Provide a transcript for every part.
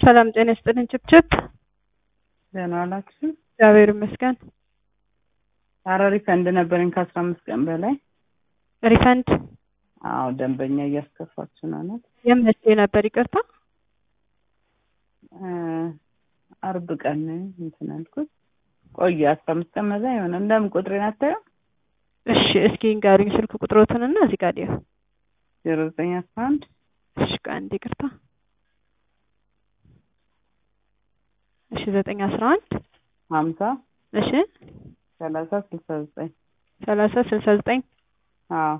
ሰላም ጤና ይስጥልኝ። ችፕችፕ ደህና ዋላችሁ? እግዚአብሔር ይመስገን። ኧረ ሪፈንድ ነበረኝ ከአስራ አምስት ቀን በላይ። ሪፈንድ አዎ ደንበኛ እያስከፋችሁ ነው ናት። የመቼ ነበር? ይቅርታ አርብ ቀን እንትን አልኩት ቆየ አስራ አምስት ቀን መዛ የሆነ እንደምን ቁጥሬን አታየው? እሺ እስኪ ንገሩኝ ስልክ ቁጥሮትንና እዚህ ጋር ሊሆን ዜሮ ዘጠኝ አስራ አንድ እሺ ከአንድ ይቅርታ እሺ ዘጠኝ አስራ አንድ ሀምሳ እሺ ሰላሳ ስልሳ ዘጠኝ ሰላሳ ስልሳ ዘጠኝ አዎ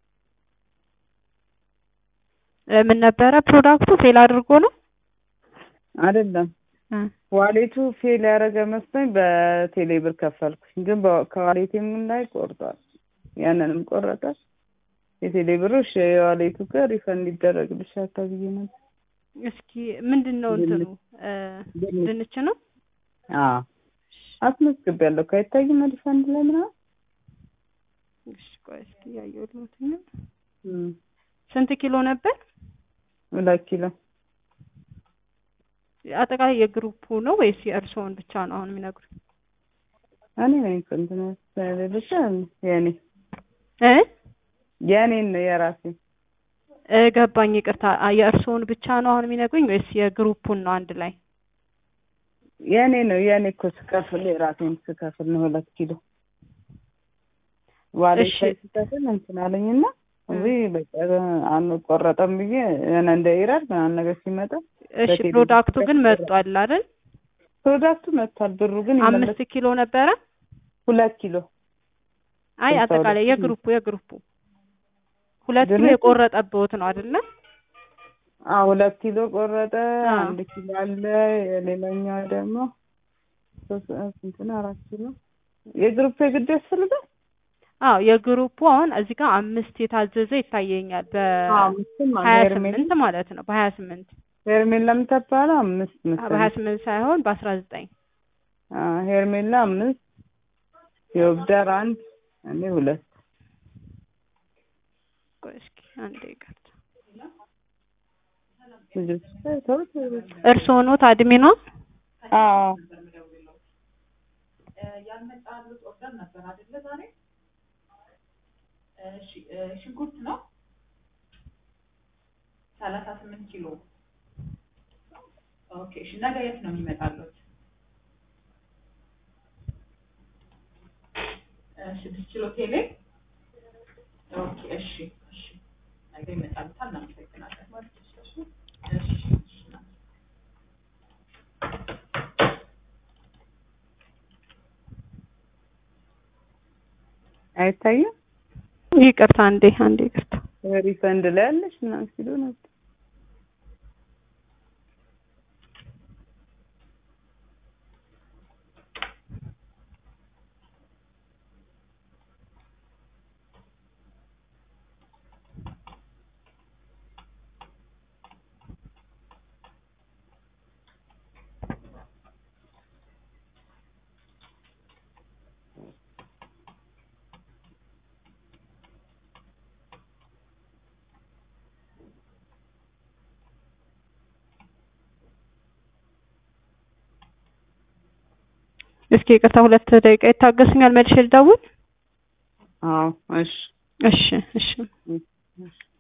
ምን ነበረ ፕሮዳክቱ ፌል አድርጎ ነው? አይደለም ዋሌቱ ፌል ያደረገ መስሎኝ በቴሌ ብር ከፈልኩኝ፣ ግን በ- ከዋሌቴም ላይ ቆርጧል። ያንንም ቆረጠ። የቴሌ ብሩ እሺ፣ የዋሌቱ ጋር ሪፈንድ ይደረግልሻል ተብዬ ነበር። እስኪ ምንድን ነው እንትኑ እ ድንች። ድንች ነው? አዎ አስመዝግቤያለሁ። አይታይም ሪፈንድ ላይ ምናምን እሺ ቆይ እስኪ ያየሁት ነው። እም፣ ስንት ኪሎ ነበር? ሁለት ኪሎ አጠቃላይ የግሩፑ ነው ወይስ የእርስዎን ብቻ ነው አሁን የሚነግሩኝ? እኔ ነኝ እኮ እንትን ብቻ የኔ እ የኔን ነው የራሴ እ ገባኝ። ይቅርታ አ- የእርስዎን ብቻ ነው አሁን የሚነግሩኝ ወይስ የግሩፑን ነው አንድ ላይ? የኔ ነው የኔ እኮ ስከፍል የራሴን ስከፍል ነው ሁለት ኪሎ ዋሌት እሺ። ላይ ስከፍል እንትን አለኝና እዚህ በቃ አንቆረጠም ብዬ የሆነ እንደ ኢራድ ምናምን ነገር ሲመጣ እሺ በቴሌ ፕሮዳክቱ ብር ግን ከፍለው። መጥቷል አይደል? ፕሮዳክቱ መጥቷል። ብሩ ግን አምስት ይመለስ ኪሎ ነበረ? ሁለት ኪሎ አይ ስልሳ አጠቃላይ ሁለት የግሩፑ የግሩፑ ሁለት ኪሎ ድንች? የቆረጠብዎት ነው አይደለ? አዎ ሁለት ኪሎ ቆረጠ። አዎ። አንድ ኪሎ አለ። የሌላኛው ደግሞ ሶስት ስንት ነው? አራት ኪሎ የግሩፕ የግድ ያስፈልጋል። አዎ የግሩፑ አሁን እዚህ ጋር አምስት የታዘዘ ይታየኛል አምስትም በሀያ ሄርሜላ ስምንት ማለት ነው በሀያ ስምንት ሄርሜላ የምትባለው አምስት በሀያ መሰለኝ። ስምንት ሳይሆን በአስራ ዘጠኝ አዎ ሄርሜላ አምስት የወብዳር አንድ እኔ ሁለት ቆይ እስኪ አንዴ ይቅርታ ልጆች ተውት። እርስዎ ኖት አድሚኗ? አዎ ሽንኩርት ነው ሰላሳ ስምንት ኪሎ ኦኬ እሺ ነገ የት ነው የሚመጣሉት ስድስት ኪሎ ቴሌ ኦኬ እሺ እሺ ነገ ይመጣሉታል እናመሰግናለን እሺ እሺ አይታይም። ይቅርታ አንዴ አንዴ ይቅርታ ሪፈንድ ላይ ያለሽ ምናምን ሲሉ ነበር። እስኪ ይቅርታ ሁለት ደቂቃ ይታገሱኛል መልሼ ልደውል አዎ እሺ እሺ እሺ እሺ